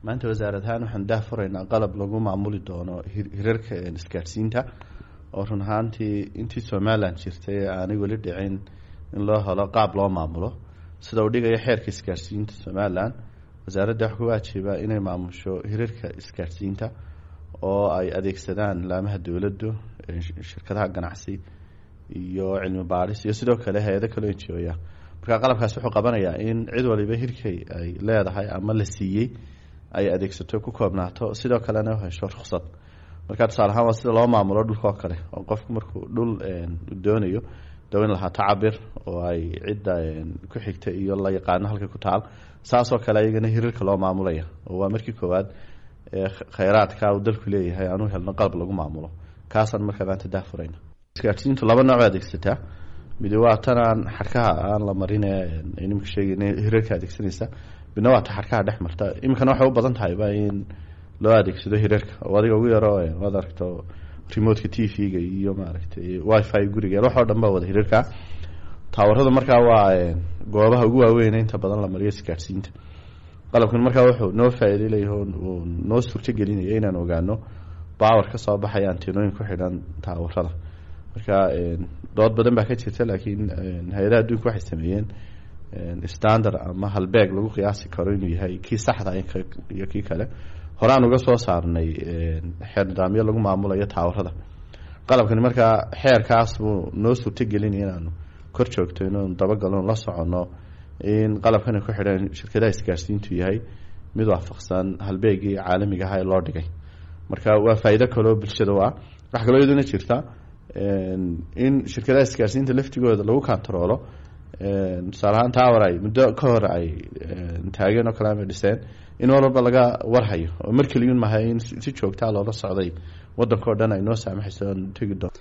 maanta wasaarad ahaan waxaan daah furaynaa qalab lagu maamuli doono hirarka isgaadhsiinta oo run ahaantii intii somalilan jirtay aanay weli dhicin in loo helo qaab loo maamulo sida uu dhigayo xeerka isgaadhsiinta somalilan wasaaradda wax ku waajiba inay maamusho hirarka isgaadhsiinta oo ay adeegsadaan laamaha dowladdu shirkadaha ganacsi iyo cilmi baadhis iyo sidoo kale hay-ado kaloo njooya marka qalabkaas wuxuu qabanayaa in cid waliba hirkay ay leedahay ama la siiyey ay adeegsato ku koobnaato sidoo kalena hesho ruksad marka tusaale ahaan waa sida loo maamulo dhulka oo kale oo qofku markuu dhul doonayo dawin lahaa tacabir oo ay cidda ku xigta iyo la yaqaano halka ku taal saasoo kale ayagana hirarka loo maamulaya oo waa markii koowaad khayraadka uu dalku leeyahay aanu helno qalab lagu maamulo kaasaan markaa maanta daafurayna isgaadhsiintu laba nooc adeegsataa midi waa tan aan xarkaha aan la marin nimka sheegayna hirarka adeegsanaysa midna waa ta xarkaha dhex marta iminkana waxay u badan tahayba in loo adeegsado hirarka oo adiga ugu yaro waad aragto remotka t v-ga iyo maaragtay wifi guriga wax oo dhan ba wada hirarka taawaradu markaa waa goobaha ugu waaweyn inta badan la mariyo isgaadhsiinta qalabkan markaa wuxuu noo faa-iiday leeyahay uu noo suurto gelinaya inaan ogaano bawar ka soo baxaya antinooyin ku xidhan taawarada marka dood badan baa ka jirta laakiin hay-adaha adduunka waxay sameeyeen standard ama halbeeg lagu qiyaasi karo inuu yahay kii saxda iyo kii kale horaan uga soo saarnay xeer nidaamyo lagu maamulayo taawarada qalabkani markaa xeerkaas buu noo suurto gelinaya inaanu kor joogto inuu dabagalno la soconno in qalabkani ku xidhan shirkadaha isgaarsiintu yahay mid waafaqsan halbeegii caalamiga aha ee loo dhigay marka waa faa-iido kaloo bulshada u ah wax kaloo iyaduna jirta in shirkadaha isgaarsiinta laftigooda lagu kantaroolo tusaale ahaan tower ay muddo ka hor ay taageen oo kale ama dhiseen in mar walba laga warhayo oo mar keliyun maha in si joogtaa loola socday waddanka o dhan ay noo saamaxayso tegi doon